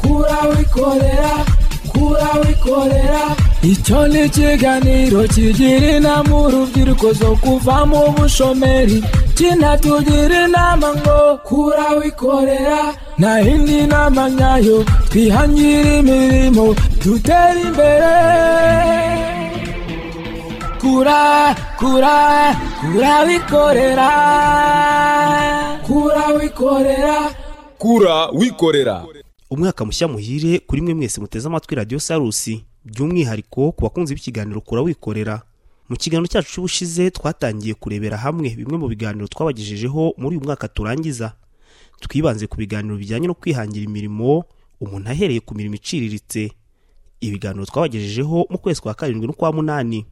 kura wikorera kura wikorera icyo ni ikiganiro kigira inama urubyiruko zo kuva mu bushomeri kinatugira inama ngo kura wikorera nta yindi nama nyayo twihangire imirimo dutere imbere kura kura kura wikorera kura wikorera kura wikorera umwaka mushya muhire kuri mwe mwese muteze amatwi radiyo sarusi by'umwihariko ku bakunzi b'ikiganiro kura wikorera mu kiganiro cyacu cy'ubushize twatangiye kurebera hamwe bimwe mu biganiro twabagejejeho muri uyu mwaka turangiza twibanze ku biganiro bijyanye no kwihangira imirimo umuntu ahereye ku mirimo iciriritse ibiganiro twabagejejeho mu kwezi kwa karindwi n'ukwa munani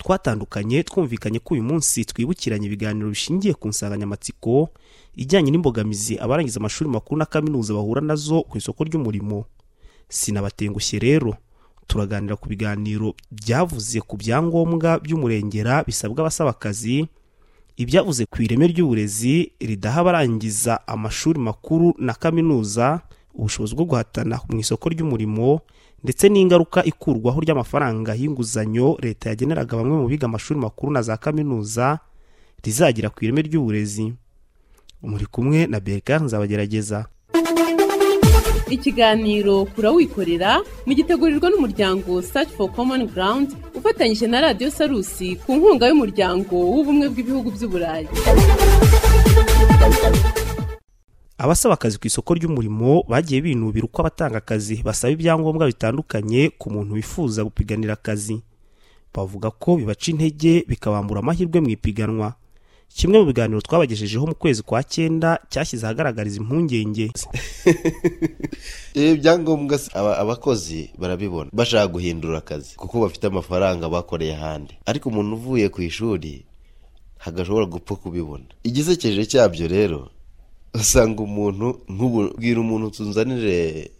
twatandukanye twumvikanye ko uyu munsi twibukiranye ibiganiro bishingiye ku nsanganyamatsiko ijyanye n'imbogamizi abarangiza amashuri makuru na kaminuza bahura nazo ku isoko ry'umurimo sinabatengushye rero turaganira ku biganiro byavuze ku byangombwa by'umurengera bisabwa abasaba akazi ibyavuze ku ireme ry'uburezi ridaha abarangiza amashuri makuru na kaminuza ubushobozi bwo guhatana mu isoko ry'umurimo ndetse n'ingaruka ikurwaho ry'amafaranga y'inguzanyo leta yageneraga bamwe mu biga amashuri makuru na za kaminuza rizagira ku ireme ry'uburezi muri kumwe na Berkan nzabagerageza ikiganiro kurawikorera mugitegurirwa n'umuryango search for common ground ufatanyije na radiyo sarusi ku nkunga y'umuryango w'ubumwe bw'ibihugu by'uburayi abasaba akazi ku isoko ry'umurimo bagiye binubira uko abatanga akazi basaba ibyangombwa bitandukanye ku muntu wifuza gupiganira akazi bavuga ko bibaca intege bikabambura amahirwe mu ipiganwa kimwe mu biganiro twabagejejeho mu kwezi kwa cyenda cyashyize ahagaragariza impungenge ibi byangombwa si- aba- abakozi barabibona bashaka guhindura akazi kuko bafite amafaranga bakoreye ahandi ariko umuntu uvuye ku ishuri hagashobora gupfa kubibona igisekeje cyabyo rero usanga umuntu nk'ubu bwira umuntu tunzanire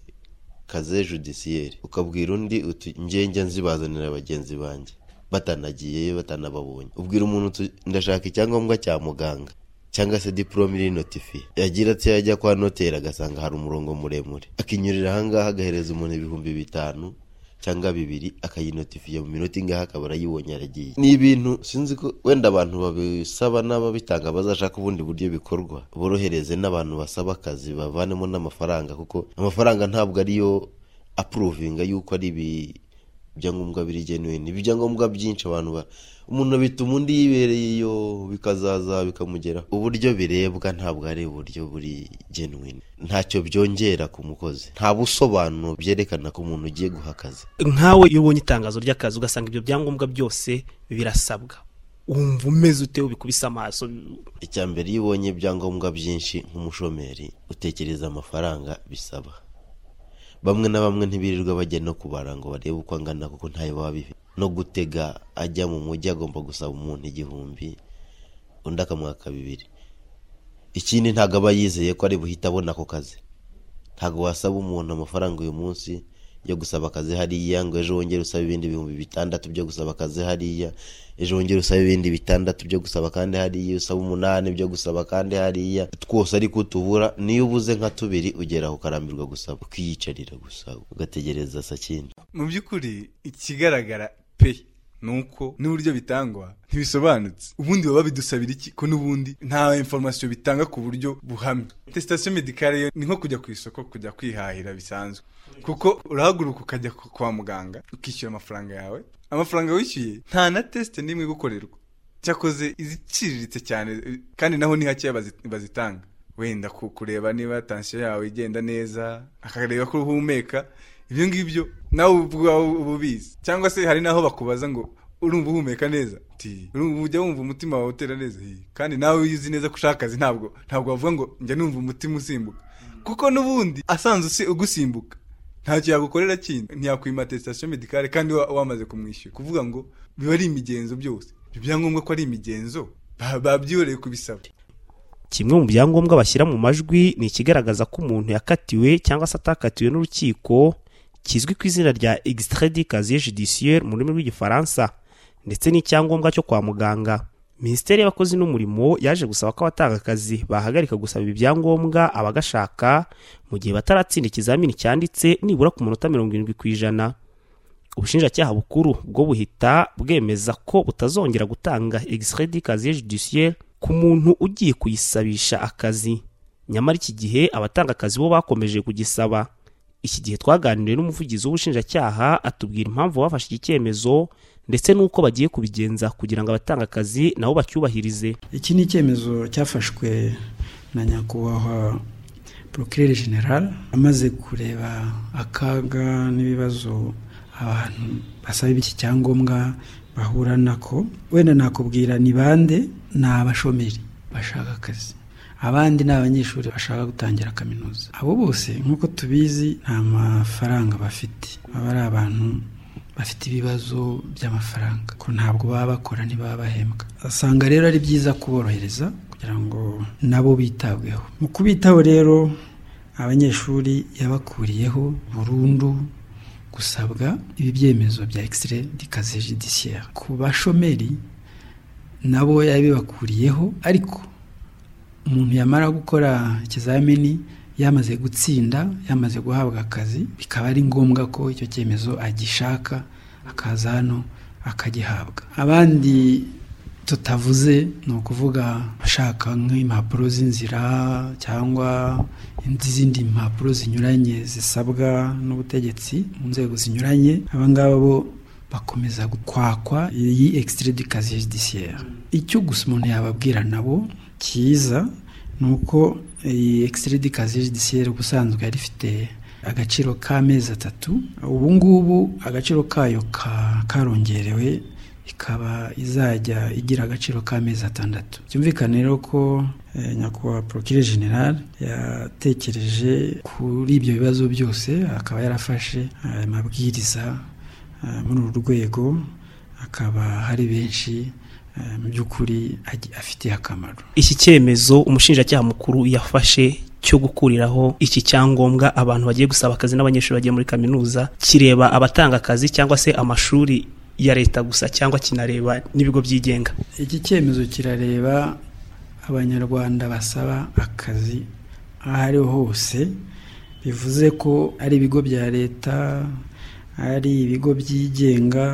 kaze judisiyeri ukabwira undi uti njye nzibazanira bagenzi banjye batanagiyeyo batanababonye ubwira umuntu uti ndashaka icyangombwa cya muganga cyangwa se diporome iri notifiye yagira ati yajya kwa noteri agasanga hari umurongo muremure akinyurira ahangaha agahereza umuntu ibihumbi bitanu cyangwa bibiri akayinotifiye mu minota ingahe akaba arayibonye aragiye ni ibintu sinzi ko wenda abantu babisaba n'ababitanga bazashaka ubundi buryo bikorwa borohereze n'abantu basaba akazi bavanemo n'amafaranga kuko amafaranga ntabwo ariyo apuruvinga y'uko ari ibi ibyangombwa biri genuine Ibi ibyangombwa byinshi abantu ba umuntu bituma undi yibereyeyo bikazaza bikamugeraho uburyo birebwa ntabwo ari uburyo buri genuine ntacyo byongera ku mukozi nta busobanuro byerekana ko umuntu ugiye guha akazi nkawe iyo ubonye itangazo ry'akazi ugasanga ibyo byangombwa byose birasabwa wumva umeze ute ubikubise amaso icya mbere iyo ubonye ibyangombwa byinshi nk'umushomeri utekereza amafaranga bisaba bamwe na bamwe ntibirirwa bajya no kubara ngo barebe uko angana kuko ntayo baba bifite no gutega ajya mu mujyi agomba gusaba umuntu igihumbi undi akamwaka bibiri ikindi ntabwo aba yizeye ko ari buhite abona ako kazi ntabwo wasaba umuntu amafaranga uyu munsi yo gusaba akazi hariya ngo ejo wongere usabe ibindi bihumbi bitandatu byo gusaba akazi hariya ejo wongere usabe ibindi bitandatu byo gusaba kandi hariya usaba umunani byo gusaba kandi hariya twose ariko utubura niyo ubuze nka tubiri ugeraho ukarambirwa gusaba ukiyicarira gusa ugategereza sakindi mu by'ukuri ikigaragara pe ni uko n'uburyo bitangwa ntibisobanutse ubundi baba bidusabira iki ko n'ubundi nta informasiyo bitanga ku buryo buhamye tesitasiyo medikare yo ni nko kujya ku isoko kujya kwihahira bisanzwe kuko urahaguruka ukajya ku- kwa muganga ukishyura amafaranga yawe amafaranga wishyuye nta na tesite n'imwe igukorerwa cyakoze iziciriritse cyane kandi naho ni hakeya bazi- bazitanga wenda ku- kureba niba tansiyo yawe igenda neza akareba ko uhumeka ibyo ngibyo nawe ubwawe uba ubizi cyangwa se hari n'aho bakubaza ngo urumva uhumeka neza Ti, urumva ujya wumva umutima wawe utera neza Hi, kandi nawe iyo uzi neza ko ushaka akazi ntabwo ntabwo wavuga ngo njya numva umutima usimbuka kuko n'ubundi asanze usi- ugusimbuka ntacyo yagukorera kindi ntiyakwima atesitasiyo medikare kandi wa- wamaze kumwishyura kuvuga ngo biba ari imigenzo byose ibyo byangombwa ko ari imigenzo ba- babyibereye kubisaba kimwe mu byangombwa bashyira mu majwi ni ikigaragaza ko umuntu yakatiwe cyangwa se atakatiwe n'urukiko kizwi ku izina rya extrait de casier judiciaire mu rurimi rw'igifaransa ndetse n'icyangombwa cyo kwa muganga minisiteri y'abakozi n'umurimo yaje gusaba ko abatanga akazi bahagarika gusaba ibi byangombwa abagashaka mu gihe bataratsinda ikizamini cyanditse nibura ku munota mirongo irindwi ku ijana ubushinjacyaha bukuru bwo buhita bwemeza ko butazongera gutanga extrait d'casier judiciaire ku muntu ugiye kuyisabisha akazi nyamara iki gihe abatanga akazi bo bakomeje kugisaba iki gihe twaganiriye n'umuvugizi w'ubushinjacyaha atubwira impamvu bafashe iki cyemezo ndetse n'uko bagiye kubigenza kugira ngo abatanga akazi nabo bacyubahirize iki ni icyemezo cyafashwe na nyakubahwa porokirere general amaze kureba akaga n'ibibazo abantu basaba iki cyangombwa bahura nako wenda nakubwira ni bande ni abashomeri bashaka akazi abandi ni abanyeshuri bashaka gutangira kaminuza abo bose nk'uko tubizi nta mafaranga bafite baba ari abantu bafite ibibazo by'amafaranga ko ntabwo baba bakora ntibaba bahembwa asanga rero ari byiza kuborohereza kugira ngo nabo bitabweho mu kubitaho rero abanyeshuri yabakuriyeho burundu gusabwa ibi byemezo bya ekisire dikaze judiciaire ku bashomeri nabo yabibakuriyeho ariko umuntu yamara gukora ikizamini yamaze gutsinda yamaze guhabwa akazi bikaba ari ngombwa ko icyo cyemezo agishaka akaza hano akagihabwa abandi tutavuze ni ukuvuga ashaka nk'impapuro z'inzira cyangwa izindi mpapuro zinyuranye zisabwa n'ubutegetsi mu nzego zinyuranye aba ngaba bo bakomeza gukwakwa iyi ekisitire di kaziye judiciaire icyo gusa umuntu yababwira nabo cyiza ni uko iyi ekisitire di kaziye judiciaire ubusanzwe yari ifite agaciro k'amezi atatu ubu ngubu agaciro kayo karongerewe ikaba izajya igira agaciro k'amezi atandatu byumvikane rero ko nyakubahwa porokire general yatekereje kuri ibyo bibazo byose akaba yarafashe aya mabwiriza muri uru rwego akaba hari benshi mu by'ukuri afitiye akamaro iki cyemezo umushinjacyaha mukuru yafashe cyo gukuriraho iki cyangombwa abantu bagiye gusaba akazi n'abanyeshuri bagiye muri kaminuza kireba abatanga akazi cyangwa se amashuri ya leta gusa cyangwa kinareba n'ibigo byigenga iki cyemezo kirareba abanyarwanda basaba akazi aho ariho hose bivuze ko ari ibigo bya leta ari ibigo byigenga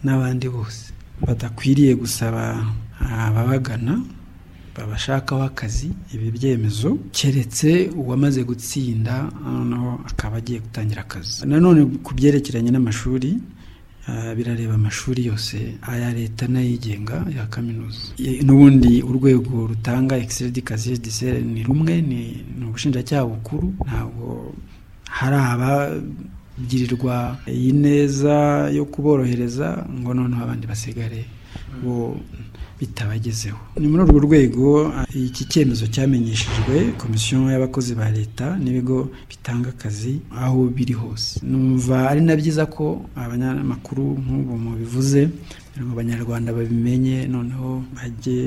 n'abandi bose badakwiriye gusaba ababagana babashakaho akazi ibi byemezo keretse uwamaze gutsinda noneho akaba agiye gutangira akazi nanone ku byerekeranye n'amashuri birareba amashuri yose aya leta n'ayigenga ya kaminuza n'ubundi urwego rutanga ekisire di kaziye disere ni rumwe ni ubushinjacyaha bukuru ntabwo hari aba bigirirwa iyi neza yo kuborohereza ngo noneho abandi basigare bo bitabagezeho ni muri urwo rwego iki cyemezo cyamenyeshejwe komisiyo y'abakozi ba leta n'ibigo bitanga akazi aho biri hose numva ari na byiza ko abanyamakuru nk'ubu mubivuze kugira ngo abanyarwanda babimenye noneho bajye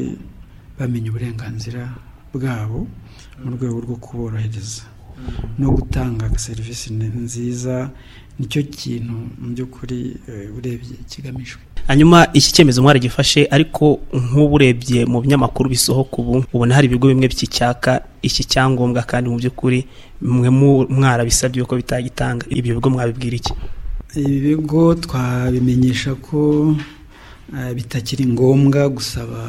bamenya uburenganzira bwabo mu rwego rwo kuborohereza no gutanga serivisi nziza nicyo kintu mu by'ukuri urebye kigamijwe hanyuma iki cyemezo mwari gifashe ariko nk'ubu urebye mu binyamakuru bisohoka ubu ubona hari ibigo bimwe by'icyaka iki cyangombwa kandi mu by'ukuri mwe mwarabisabye yuko bitagitanga ibyo bigo mwabibwira iki ibi bigo twabimenyesha ko bitakiri ngombwa gusaba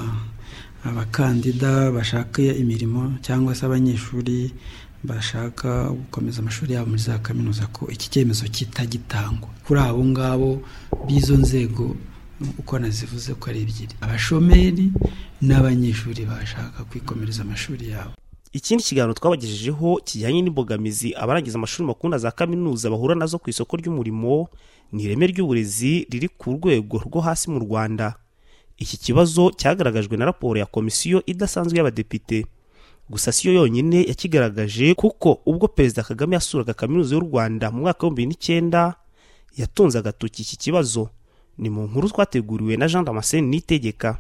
abakandida bashaka imirimo cyangwa se abanyeshuri bashaka gukomeza amashuri yabo muri za kaminuza ko iki cyemezo kitagitangwa kuri abo ngabo b'izo nzego uko nazivuze ko ari ebyiri abashomeri n'abanyeshuri bashaka kwikomereza amashuri yabo ikindi kiganiro twabagejejeho kijyanye n'imbogamizi abarangiza amashuri makuru na za kaminuza bahura nazo ku isoko ry'umurimo ni ireme ry'uburezi riri ku rwego rwo hasi mu rwanda iki kibazo cyagaragajwe na raporo ya komisiyo idasanzwe y'abadepite gusa siyo yonyine yakigaragaje kuko ubwo perezida kagame yasuraga kaminuza y'u rwanda mu mwaka w'ibihumbi n'icyenda yatunze agatoki iki kibazo ni mu nkuru twateguriwe na jean damascene nitegeka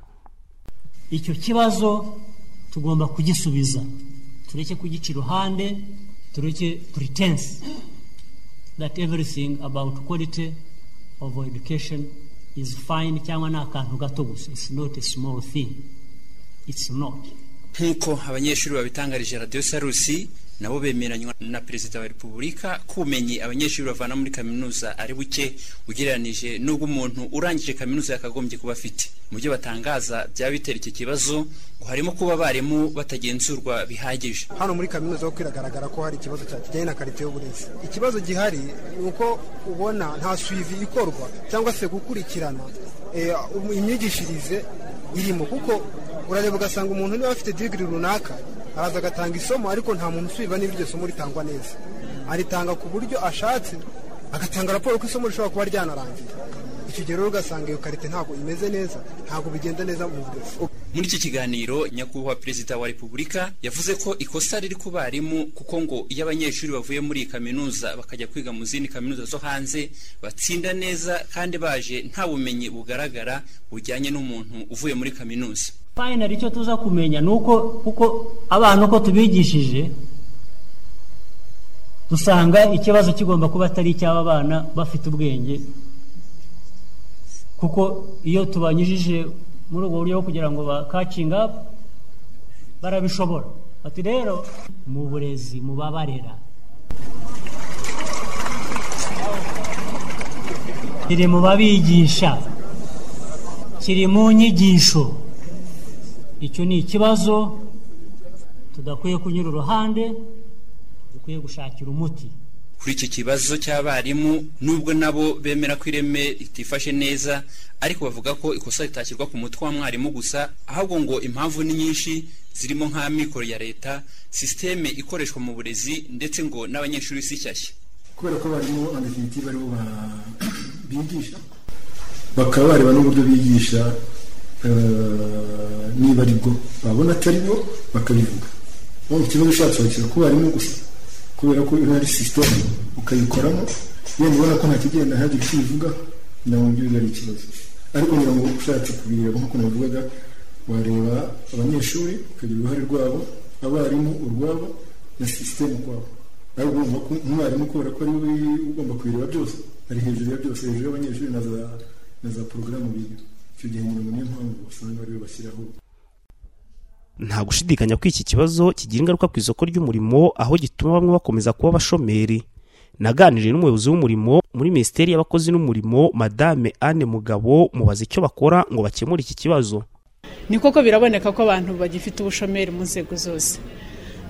icyo kibazo tugomba kugisubiza tureke kugica iruhande tureke pretense that everything about quality of education is fine cyangwa ni akantu gato gusa it's not a small thing it's not nk'uko abanyeshuri babitangarije radiyo sarusi nabo bemeranywa na perezida wa repubulika ko ubumenyi abanyeshuri bavana muri kaminuza ari buke ugereranije n'ubwo umuntu urangije kaminuza yakagombye kuba afite mu byo batangaza byaba bitera iki kibazo ngo harimo kuba abarimu batagenzurwa bihagije hano muri kaminuza ho kwiragaragara ko hari ikibazo cya kijyanye na karite y'uburezi ikibazo gihari ni uko ubona nta suivi ikorwa cyangwa se gukurikirana eh, imyigishirize irimo kuko urareba ugasanga umuntu niba afite digiri runaka araza agatanga isomo ariko nta muntu usubiza niba iryo somo ritangwa neza aritanga ku buryo ashatse agatanga raporo ko isomo rishobora kuba ryanarangiye icyo gihe rero ugasanga iyo karite ntabwo imeze neza ntabwo bigenda neza mu burezi muri iki kiganiro nyakubahwa perezida wa repubulika yavuze ko ikosa riri ku barimu kuko ngo iyo abanyeshuri bavuye muri iyi kaminuza bakajya kwiga mu zindi kaminuza zo hanze batsinda neza kandi baje nta bumenyi bugaragara bujyanye n'umuntu uvuye muri kaminuza finally icyo tuza kumenya ni uko kuko abana uko tubigishije dusanga ikibazo kigomba kuba atari icy'aba bana bafite ubwenge kuko iyo tubanyujije muri ubwo buryo bwo kugira ngo bakacinga barabishobora bati rero mu burezi mubabarera kiri mu babigisha kiri mu nyigisho icyo ni ikibazo tudakwiye kunyura uruhande dukwiye gushakira umuti kuri iki kibazo cy'abarimu nubwo nabo bemera ko ireme ritifashe neza ariko bavuga ko ikosa ritakirwa ku mutwe wa mwarimu gusa ahubwo ngo impamvu ni nyinshi zirimo nk'amikoro ya leta sisiteme ikoreshwa mu burezi ndetse ngo n'abanyeshuri si shyashya kubera ko abarimu abadefinitivu aribo bigisha bakaba bareba n'uburyo bigisha niba ari bwo babona atari bwo bakabivuga ikibazo ushatse wakira ku barimu gusa kubera ko iyo ari sisiteme ukayikoramo iyo mubona ko nta kigenda ntihagire icyo ubivuga nawe ibyo biba ari ikibazo ariko kugira ngo ushatse kubireba nk'uko nabivugaga wareba abanyeshuri ukagira uruhare rwabo abarimu urwabo na sisiteme ukwabo ariko urumva ko umwarimu kubera ko ari we ugomba kubireba byose ari hejuru ya byose hejuru y'abanyeshuri na za na za porogaramu biga icyo gihe nyuma niyo mpamvu usanga ariwe bashyiraho nta gushidikanya ko iki kibazo kigira ingaruka ku isoko ry'umurimo aho gituma bamwe bakomeza kuba abashomeri naganiriye n'umuyobozi w'umurimo muri minisiteri y'abakozi n'umurimo madame anne mugabo mubaza icyo bakora ngo bakemure iki kibazo ni koko biraboneka ko abantu bagifite ubushomeri mu nzego zose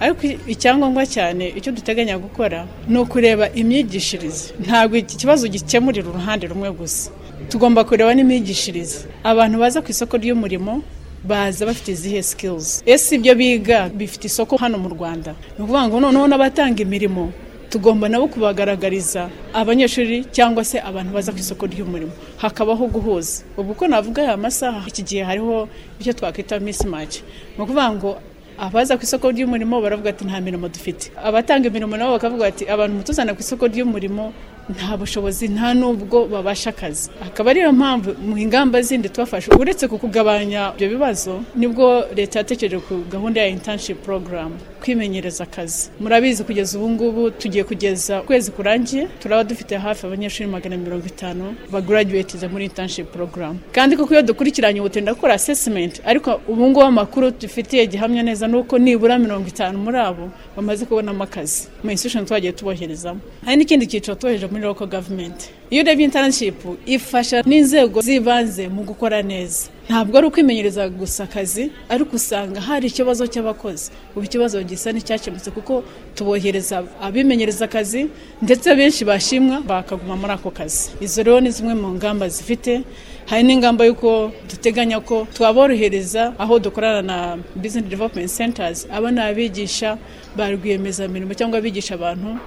ariko icyangombwa cyane icyo duteganya gukora ni ukureba imyigishirize ntabwo iki kibazo gikemurira uruhande rumwe gusa tugomba kureba n'imyigishirize abantu baza ku isoko ry'umurimo baza bafite izihe sikilizi ese ibyo biga bifite isoko hano mu rwanda ni ukuvuga ngo noneho n'abatanga imirimo tugomba nabo kubagaragariza abanyeshuri cyangwa se abantu baza ku isoko ry'umurimo hakabaho guhuza ubu uko navuga aya masaha iki gihe hariho icyo twakwita misimake ni ukuvuga ngo abaza ku isoko ry'umurimo baravuga ati nta mirimo dufite abatanga imirimo nabo bakavuga ati abantu mutuzana ku isoko ry'umurimo nta bushobozi nta n'ubwo babasha akazi akaba ariyo mpamvu mu ingamba zindi tubafasha uretse ku kugabanya ibyo bibazo nibwo leta yatekereje ku gahunda ya internship program kwimenyereza akazi murabizi kugeza ubu ngubu tugiye kugeza ukwezi kurangiye turaba dufite hafi abanyeshuri magana mirongo itanu bagaraduwetiza muri internship program kandi koko iyo dukurikiranye ubu tugenda gukora assessment ariko ubu ngubu amakuru dufitiye gihamya neza ni uko nibura mirongo itanu muri abo bamaze kubonamo akazi mu institution twagiye tuboherezamo hari n'ikindi cyiciro tubohereje muri local government iyo urebye internship ifasha n'inzego z'ibanze mu gukora neza ntabwo ari ukwimenyereza gusa akazi ariko usanga hari ikibazo cy'abakozi ubu ikibazo gisa n'icyakemutse kuko tubohereza abimenyereza akazi ndetse benshi bashimwa bakaguma muri ako kazi izo rero ni zimwe mu ngamba zifite hari n'ingamba y'uko duteganya ko twaborohereza aho dukorana na business development centers aba ni abigisha ba rwiyemezamirimo cyangwa abigisha abantu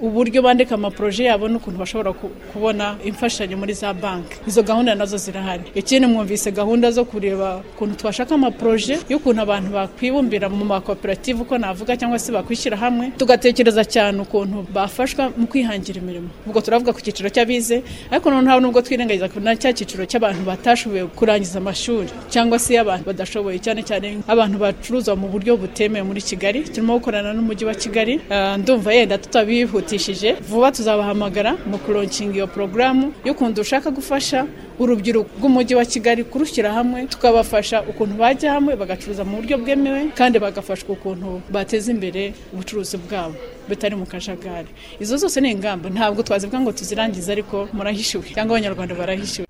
uburyo bandika amaporoje yabo n'ukuntu bashobora kubona imfashanyo muri za banki izo gahunda nazo zirahari ikindi mwumvise gahunda zo kureba ukuntu twashaka amaporoje y'ukuntu abantu bakwibumbira mu makoperative uko navuga cyangwa se bakwishyira hamwe tugatekereza cyane ukuntu bafashwa mu kwihangira imirimo ubwo turavuga ku cyiciro cy'abize ariko noneho nubwo twirengagiza na cya cyiciro cy'abantu batashoboye kurangiza amashuri cyangwa se abantu badashoboye cyane cyane abantu bacuruza mu buryo butemewe muri kigali turimo gukorana n'umujyi wa kigali ndumva yenda tutabihuta twihutishije vuba tuzabahamagara mu kuronkinga iyo porogaramu y'ukuntu dushaka gufasha urubyiruko rw'umujyi wa kigali kurushyira hamwe tukabafasha ukuntu bajya hamwe bagacuruza mu buryo bwemewe kandi bagafashwa ukuntu bateza imbere ubucuruzi bwabo bitari mu kajagari izo zose ni ingamba ntabwo twazivuga ngo tuzirangize ariko murahishiwe cyangwa abanyarwanda barahishiwe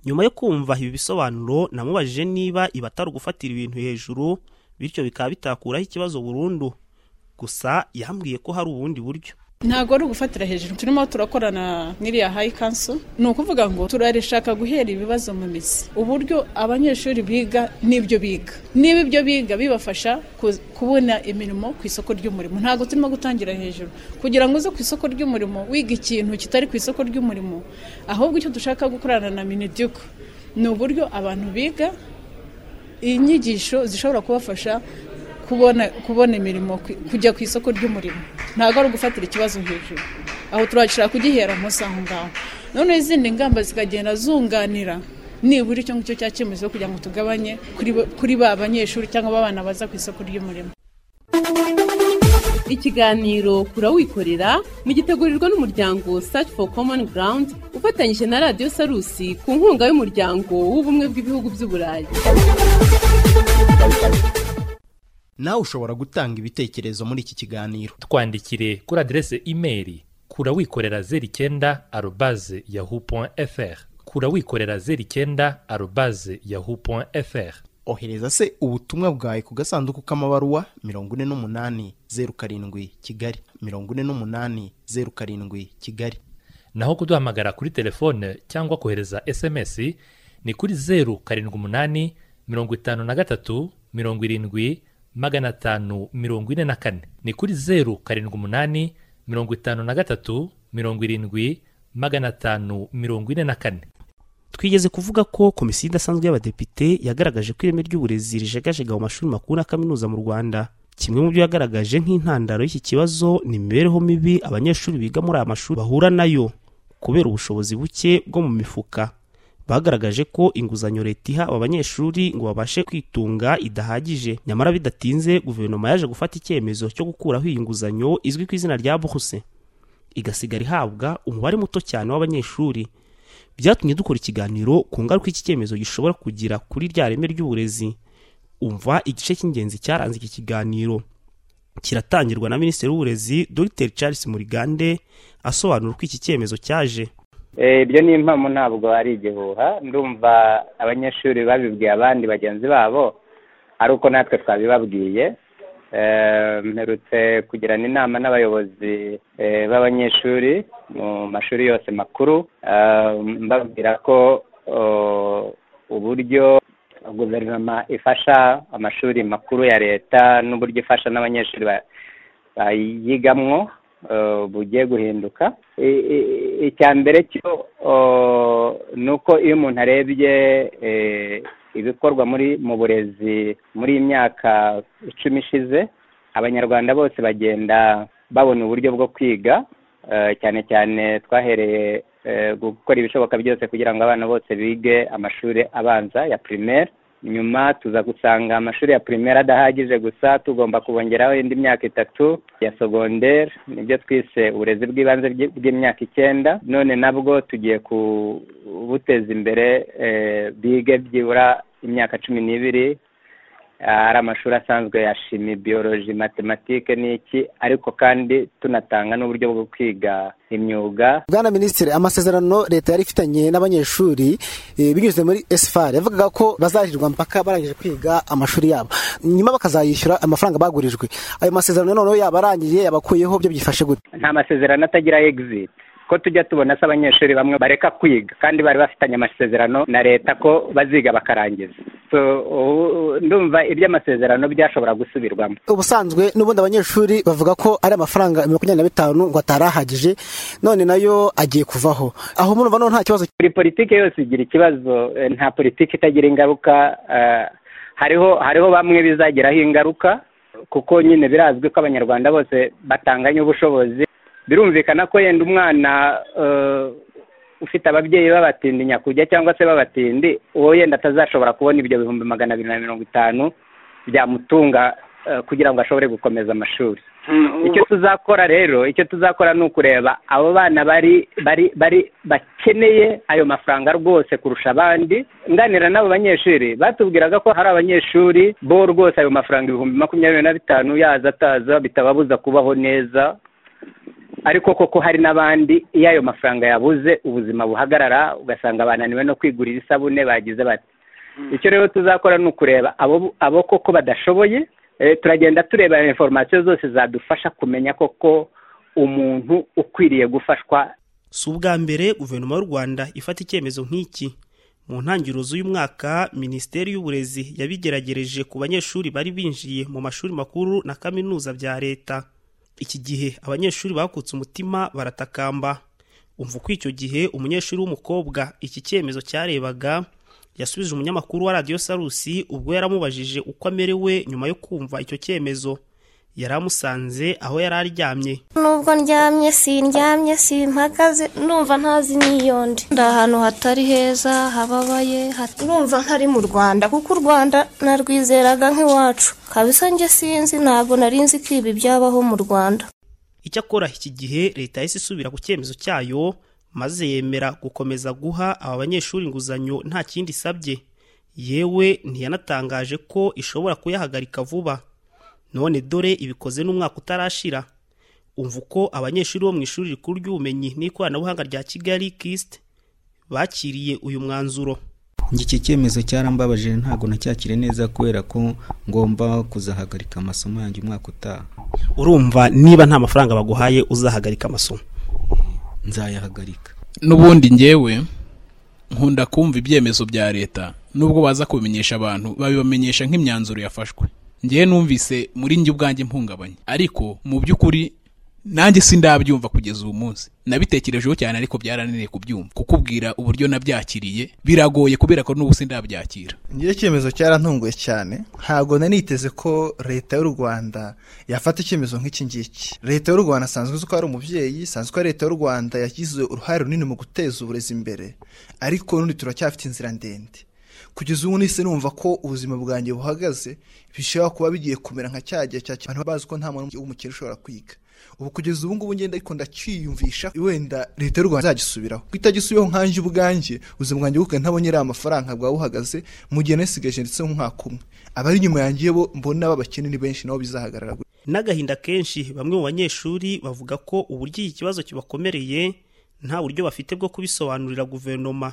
nyuma yo kumva ibi bisobanuro namubajije niba ibatari ugufatira ibintu hejuru bityo bikaba bitakuraho ikibazo burundu gusa yambwiye ko hari ubundi buryo ntabwo ari ugufatira hejuru turimo turakorana n'iriya hayi kanso ni ukuvuga ngo turarishaka guhera ibibazo mu mizi uburyo abanyeshuri biga n'ibyo biga niba ibyo biga bibafasha kubona imirimo ku isoko ry'umurimo ntabwo turimo gutangira hejuru kugira ngo uze ku isoko ry'umurimo wiga ikintu kitari ku isoko ry'umurimo ahubwo icyo dushaka gukorana na miniduko ni uburyo abantu biga inyigisho zishobora kubafasha kubona kubona imirimo kujya ku isoko ry'umurimo ntabwo ari ugufatira ikibazo hejuru aho turashaka kugihera munsi aho ngaho none izindi ngamba zikagenda zunganira nibura icyo ngicyo cyakemuzo kugira ngo tugabanye kuri ba banyeshuri cyangwa abana baza ku isoko ry'umurimo ikiganiro kurawikorera mugitegurirwa n'umuryango search for common ground ufatanyije na radiyo sarusi ku nkunga y'umuryango w'ubumwe bw'ibihugu by'uburayi nawe ushobora gutanga ibitekerezo muri iki kiganiro twandikire kuri aderese imeri kura wikorera zeru icyenda arobaze yahu fr kura wikorera zeru icyenda arobaze yahu fr ohereza se ubutumwa bwawe ku gasanduku k'amabaruwa mirongo ine n'umunani zeru karindwi kigali mirongo ine n'umunani zeru karindwi kigali naho kuduhamagara kuri telefone cyangwa kohereza sms ni kuri zeru karindwi umunani mirongo itanu na gatatu mirongo irindwi magana atanu mirongo ine na kane ni kuri zeru karindwi umunani mirongo itanu na gatatu mirongo irindwi magana atanu mirongo ine na kane twigeze kuvuga ko komisiyo idasanzwe y'abadepite yagaragaje ko ireme ry'uburezi rijegajega mu mashuri makuru na kaminuza mu rwanda kimwe mu byo yagaragaje nk'intandaro y'iki kibazo ni imibereho mibi abanyeshuri biga muri aya mashuri bahura nayo kubera ubushobozi buke bwo mu mifuka bagaragaje ko inguzanyo leta iha aba banyeshuri ngo babashe kwitunga idahagije nyamara bidatinze guverinoma yaje gufata icyemezo cyo gukuraho iyi nguzanyo izwi ku izina rya bose igasigara ihabwa umubare muto cyane w'abanyeshuri byatumye dukora ikiganiro ku ngaruka iki cyemezo gishobora kugira kuri rya reme ry'uburezi umva igice cy'ingenzi cyaranze iki kiganiro kiratangirwa na minisitiri w'uburezi dr charles murigande asobanura uko iki cyemezo cyaje ibyo ni impamo ntabwo ari igihuha ndumva abanyeshuri babibwiye abandi bagenzi babo ari uko natwe twabibabwiye mperutse kugirana inama n'abayobozi b'abanyeshuri mu mashuri yose makuru mbabwira ko uburyo guverinoma ifasha amashuri makuru ya leta n'uburyo ifasha n'abanyeshuri bayigamwo bugiye guhinduka icya mbere cyo ni uko iyo umuntu arebye ibikorwa muri mu burezi muri iyi myaka icumi ishize abanyarwanda bose bagenda babona uburyo bwo kwiga cyane cyane twahereye gukora ibishoboka byose kugira ngo abana bose bige amashuri abanza ya primaire nyuma tuza gusanga amashuri ya primaire adahagije gusa tugomba kubongeraho indi myaka itatu ya secondaire nibyo twise uburezi bw'ibanze bw'imyaka icyenda none nabwo tugiye kubuteza imbere bige byibura imyaka cumi n'ibiri ari amashuri asanzwe ya shimi biyoroji matematike n'iki ariko kandi tunatanga n'uburyo bwo kwiga imyuga bwana minisitiri amasezerano leta yari ifitanye n'abanyeshuri binyuze muri esifari yavugaga ko bazarirwa mpaka barangije kwiga amashuri yabo nyuma bakazayishyura amafaranga bagurijwe ayo masezerano noneho yaba arangiye yabakuyeho byo byifashe gute nta masezerano atagira egiziti ko tujya tubona se abanyeshuri bamwe bareka kwiga kandi bari bafitanye amasezerano na leta ko baziga bakarangiza ndumva iby'amasezerano byashobora gusubirwamo ubusanzwe n'ubundi abanyeshuri bavuga ko ari amafaranga makumyabiri na bitanu ngo atari ahagije none nayo agiye kuvaho aho murumva noneho nta kibazo buri politiki yose igira ikibazo nta politiki itagira ingaruka hariho hariho bamwe bizagiraho ingaruka kuko nyine birazwi ko abanyarwanda bose batanganya ubushobozi birumvikana ko yenda umwana ufite ababyeyi babatindi nyakujya cyangwa se babatindi uwo yenda atazashobora kubona ibyo bihumbi magana abiri na mirongo itanu byamutunga kugira ngo ashobore gukomeza amashuri icyo tuzakora rero icyo tuzakora ni ukureba abo bana bari bari bari bakeneye ayo mafaranga rwose kurusha abandi nganira n'abo banyeshuri batubwiraga ko hari abanyeshuri bo rwose ayo mafaranga ibihumbi makumyabiri na bitanu yaza ataza bitababuza kubaho neza ariko koko hari n'abandi iyo ayo mafaranga yabuze ubuzima buhagarara ugasanga bananiwe no kwigurira isabune bagize bati icyo rero tuzakora ni ukureba abo koko badashoboye turagenda tureba inforomasiyo zose zadufasha kumenya koko umuntu ukwiriye gufashwa si ubwa mbere guverinoma y'u rwanda ifata icyemezo nk'iki mu ntangiriro z'uyu mwaka minisiteri y'uburezi yabigeragereje ku banyeshuri bari binjiye mu mashuri makuru na kaminuza bya leta iki gihe abanyeshuri bakutse umutima baratakamba umva uko icyo gihe umunyeshuri w'umukobwa iki cyemezo cyarebaga yasubije umunyamakuru wa radiyo sarusi ubwo yaramubajije uko amerewe nyuma yo kumva icyo cyemezo yari amusanze aho yari aryamye nubwo ndyamye sindyamye simpagaze ndumva ntazi niyonde ndi ahantu hatari heza hababaye ndumva ntari mu rwanda kuko u rwanda narwizeraga nk'iwacu kabisa njye sinzi ntabwo nari nzi ko ibi byabaho mu rwanda icyakora iki gihe leta yahise isubira ku cyemezo cyayo maze yemera gukomeza guha aba banyeshuri inguzanyo nta kindi isabye yewe ntiyanatangaje ko ishobora kuyahagarika vuba none dore ibikoze n'umwaka utarashira umva uko abanyeshuri bo mu ishuri rikuru ry'ubumenyi n'ikoranabuhanga rya kigali kisite bakiriye uyu mwanzuro iki cyemezo cyarambabaje ntabwo nacyakire neza kubera ko ngomba kuzahagarika amasomo yanjye umwaka utaha urumva niba nta mafaranga baguhaye uzahagarika amasomo nzayahagarika n'ubundi ngewe nkunda kumva ibyemezo bya leta nubwo baza kubimenyesha abantu babibamenyesha nk'imyanzuro yafashwe ngewe numvise muri njye ubwanjye mpungabanye ariko mu by'ukuri nanjye sindabyumva kugeza uyu munsi nabitekerejeho cyane ariko byarananiye kubyumva kukubwira uburyo nabyakiriye biragoye kubera ko n'ubu sindabyakira ngewe icyemezo cyarantunguye cyane ntabwo naniteze ko leta y'u rwanda yafata icyemezo nk'iki ngiki leta y'u rwanda asanzwe uzi ko ari umubyeyi asanzwe ko leta y'u rwanda yagize uruhare runini mu guteza uburezi imbere ariko n'undi turacyafite inzira ndende kugeza ubu nise numva ko ubuzima bwanjye buhagaze bishobora kuba bigiye kumera nka cya gihe cya abantu bazi ko nta muntu w'umukene ushobora kwiga ubu kugeza ubu ngubu ngenda ariko ndacyiyumvisha wenda leta y'u rwanda izagisubiraho ko itagisubiyeho nkanjye ubwanjye ubuzima bwanjye bwe ntabonye iriya amafaranga bwaba buhagaze mu gihe nasigaje ndetse nk'umwaka umwe abari inyuma yanjye bo mbona b'abakene ni benshi nabo bizahagarara n'agahinda kenshi bamwe mu banyeshuri bavuga ko uburyo iki kibazo kibakomereye nta buryo bafite bwo kubisobanurira guverinoma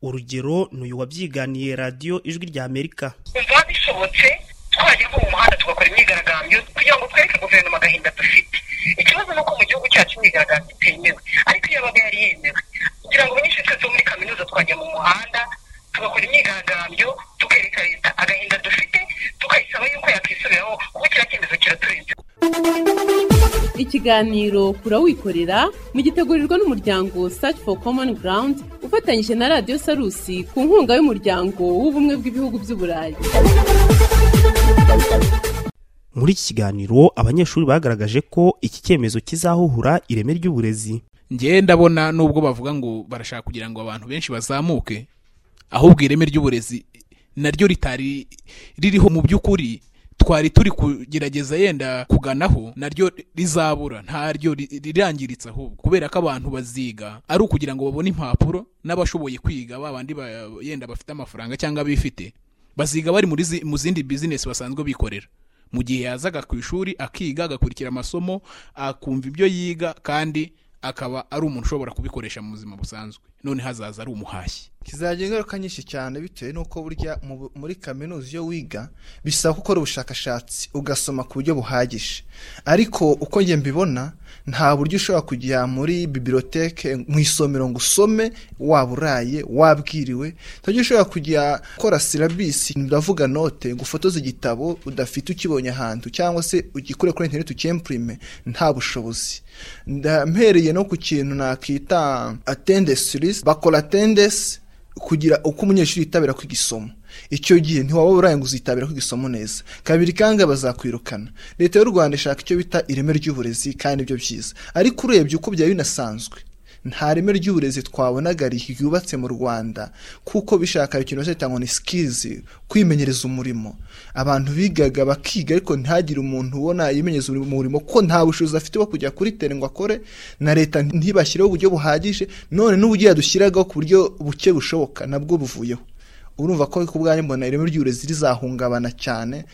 urugero ni uyu wabyiganiye radiyo ijwi rya amerika biba bishobotse twajya nko mu muhanda tugakora imyigaragambyo kugira ngo twereke guverinoma agahinda dufite ikibazo ni uko mu gihugu cyacu imyigaragambyo itemewe ariko iyo yabaga yari yemewe kugira ngo abanyeshuri twese bo muri kaminuza twajya mu muhanda tugakora imyigaragambyo tukereka leta agahinda dufite tukayisaba yuko yakwisubiraho kuko kiriya cyemezo kiraturinze ikiganiro kurawikorera mugitegurirwa n'umuryango search for common ground ufatanyije na radiyo sarusi ku nkunga y'umuryango w'ubumwe bw'ibihugu by'uburayi muri iki kiganiro abanyeshuri bagaragaje ko iki cyemezo kizahuhura ireme ry'uburezi ngewe ndabona nubwo bavuga ngo barashaka kugira ngo abantu benshi bazamuke ahubwo ireme ry'uburezi naryo ritari ririho mu by'ukuri twari turi kugerageza yenda kuganaho naryo rizabura ntaryo rirangiritse ahubwo kubera ko abantu baziga ari ukugira ngo babone impapuro n'abashoboye kwiga babandi yenda bafite amafaranga cyangwa bifite baziga bari mu zindi bizinesi basanzwe bikorera mu gihe yazaga ku ishuri akiga agakurikira amasomo akumva ibyo yiga kandi akaba ari umuntu ushobora kubikoresha mu buzima busanzwe none hazaza ari umuhashyi kizajya ingaruka nyinshi cyane bitewe n'uko burya muri kaminuza iyo wiga bisaba gukora ubushakashatsi ugasoma ku buryo buhagije ariko uko njye mbibona nta buryo ushobora kujya muri bibiloteke mu isomero ngo usome waba uraye wabwiriwe nta buryo ushobora kujya ukora sirabisi ndavuga note ngo ufotoze igitabo udafite ukibonye ahantu cyangwa se ugikure kuri interineti ukempurime nta bushobozi ndampereye no ku kintu nakita atendesi risite bakora atendesi kugira uko umunyeshuri yitabira kwiga isomo icyo gihe ntiwaba uraye ngo uzitabira kwiga isomo neza kabiri kandi bazakwirukana leta y'u rwanda ishaka icyo bita ireme ry'uburezi kandi ibyo byiza ariko urebye uko byari binasanzwe nta reme ry'uburezi twabonaga ryubatse mu rwanda kuko bishaka ikintu cyitwa ngo ni sikirizi kwimenyereza umurimo abantu bigaga bakiga ariko ntihagire umuntu ubona yimenyereza umurimo ko nta bushobozi afite bwo kujya kuri tere ngo akore na leta ntibashyireho uburyo buhagije none n'uburyo yadushyiragaho ku buryo buke bushoboka nabwo buvuyeho urumva ko ku bwanyu mbona ireme ry'uburezi rizahungabana cyane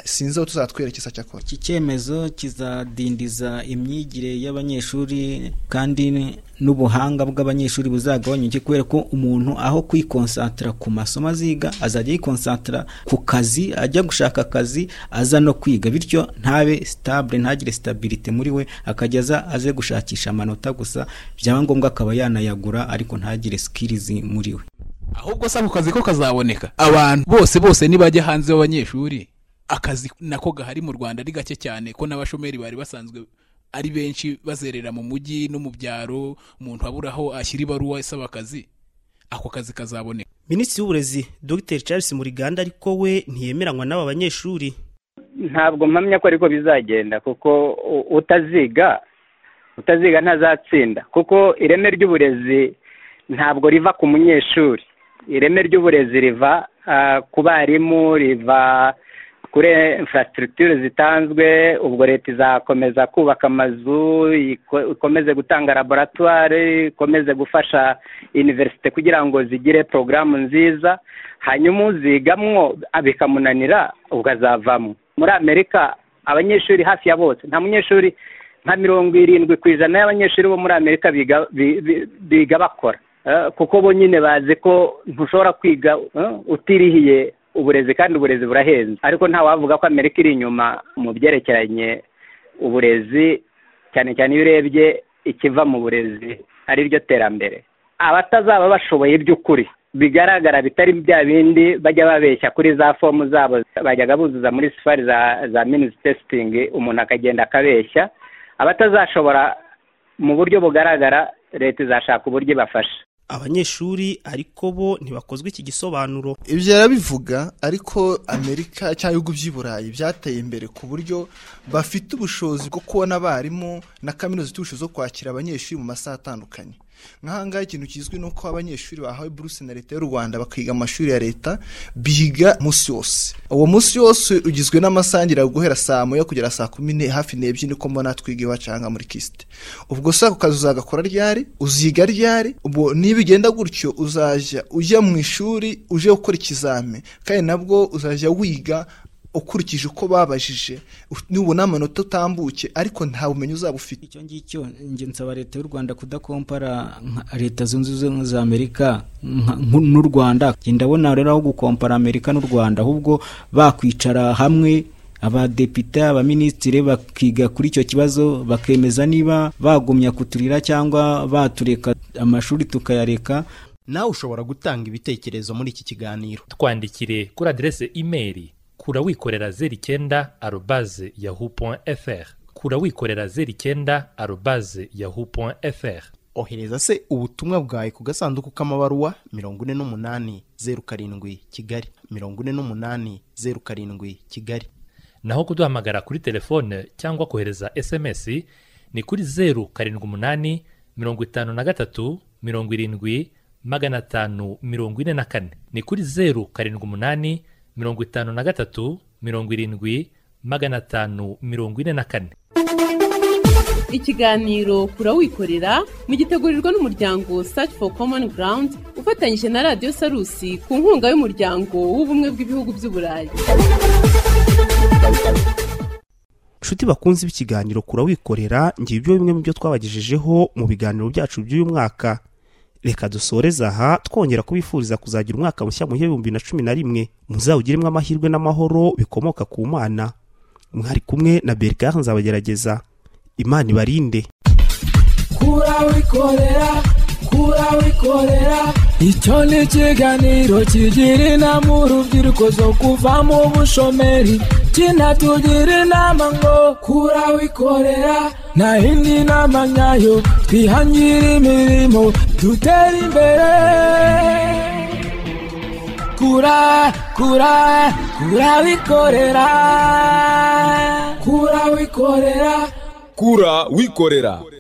sinzi aho tuzatwerekeza cyakora iki cyemezo kizadindiza imyigire y'abanyeshuri kandi n'ubuhanga bw'abanyeshuri buzagabanyuke kubera ko umuntu aho kwikonsantara ku masomo aziga azajya yikonsantara ku kazi ajya gushaka akazi aza no kwiga bityo ntabe sitabure ntagire sitabirite muri we akajya aza aze gushakisha amanota gusa byaba ngombwa akaba yanayagura ariko ntagire sikirizi muri we ahubwo se ako kazi ko kazaboneka abantu bose bose nibajya hanze b'abanyeshuri akazi nako gahari mu rwanda ari gake cyane ko n'abashomeri bari basanzwe ari benshi bazerera mu mujyi no mu byaro umuntu abura aho ashyira ibaruwa isaba akazi ako kazi kazaboneka minisitiri w'uburezi dr charles muriganda ariko we ntiyemeranywa n'aba banyeshuri ntabwo mpamya ko ariko bizagenda kuko u- utaziga utaziga ntazatsinda kuko ireme ry'uburezi ntabwo riva ku munyeshuri ireme ry'uburezi riva ah, ku barimu riva kuri infrastructure zitanzwe ubwo leta izakomeza kubaka amazu iko- ikomeze gutanga laboratwari ikomeze gufasha iniverisite kugira ngo zigire porogaramu nziza hanyuma uzigamwo ah, bikamunanira ubwo azavamo muri amerika abanyeshuri hafi ya bose nta munyeshuri nka mirongo irindwi ku ijana y'abanyeshuri bo muri amerika biga bi- bi- biga bakora Eh, kuko bo nyine bazi ko ntushobora kwiga eh, utirihiye uburezi kandi uburezi burahenze ariko ntawavuga ko amerika iri inyuma mu byerekeranye uburezi cyane cyane iyo urebye ikiva mu burezi ari ryo terambere abatazaba bashoboye by'ukuri bigaragara bitari bya bindi bajya babeshya kuri za fomu zabo bajyaga buzuza muri sifari za za minisi testingi umuntu akagenda akabeshya abatazashobora mu buryo bugaragara leta izashaka uburyo ibafasha abanyeshuri ariko bo ntibakozwe iki gisobanuro ibyo yarabivuga ariko amerika cyangwa ibihugu by'i burayi byateye imbere ku buryo bafite ubushobozi bwo kubona abarimu na kaminuza ifite ubushobozi bwo kwakira abanyeshuri mu masaha atandukanye nk'ahangaha ikintu kizwi ni uko abanyeshuri bahawe buruse na leta y'u rwanda bakiga mu mashuri ya leta biga umunsi wose uwo munsi wose ugizwe n'amasaha ngira guhera saa moya kugera saa kumi n'e hafi n'ebyiri niko mbona twiga iwacu aha ngaha muri kisite ubwo se ako kazi uzagakora ryari uziga ryari ubwo niba ugenda gutyo uzajya ujya mu ishuri uje gukora ikizami kandi nabwo uzajya wiga ukurikije uko babajije nubona amanota utambuke ariko nta bumenyi uzaba ufite icyo ngicyo njye nsaba leta y'u rwanda kudakompara nka leta zunze ubumwe za amerika nka- nku- n'u rwanda Njye ndabona rero aho gukompara amerika n'u rwanda ahubwo bakwicara hamwe abadepite abaminisitiri bakiga kuri icyo kibazo bakemeza niba bagumya kuturira cyangwa batureka amashuri tukayareka nawe ushobora gutanga ibitekerezo muri iki kiganiro twandikire kuri aderese imeri kura wikorera zeru icyenda arobaze yahu poni fr kura wikorera zeru icyenda arobaze yahu poni fr ohereza se ubutumwa bwawe ku gasanduku k'amabaruwa mirongo ine n'umunani zeru karindwi kigali mirongo ine n'umunani zeru karindwi kigali naho kuduhamagara kuri telefone cyangwa kohereza sms ni kuri zeru karindwi umunani mirongo itanu na gatatu mirongo irindwi magana atanu mirongo ine na kane ni kuri zeru karindwi umunani mirongo itanu na gatatu mirongo irindwi magana atanu mirongo ine na kane ikiganiro kura wikorera mugitegurirwa n'umuryango search for common ground ufatanyije na radiyo sarusi ku nkunga y'umuryango w'ubumwe bw'ibihugu by'u burayi nshuti bakunze b'ikiganiro kura wikorera ngiye ibyo bimwe mu byo twabagejejeho mu biganiro byacu by'uyu mwaka reka dusoreze aha twongera kubifuriza kuzagira umwaka mushya mu bihumbi na cumi na rimwe muzawugiremo amahirwe n'amahoro bikomoka ku mana mwari kumwe na berikari nzabagerageza imana ibarinde kura wikorera kura wikorera icyo ni ikiganiro kigira inama urubyiruko zo kuva mu bushomeri kinatugira inama ngo kura wikorera nta yindi nama nyayo twihangire imirimo dutere imbere kura kura kura wikorera kura wikorera kura wikorera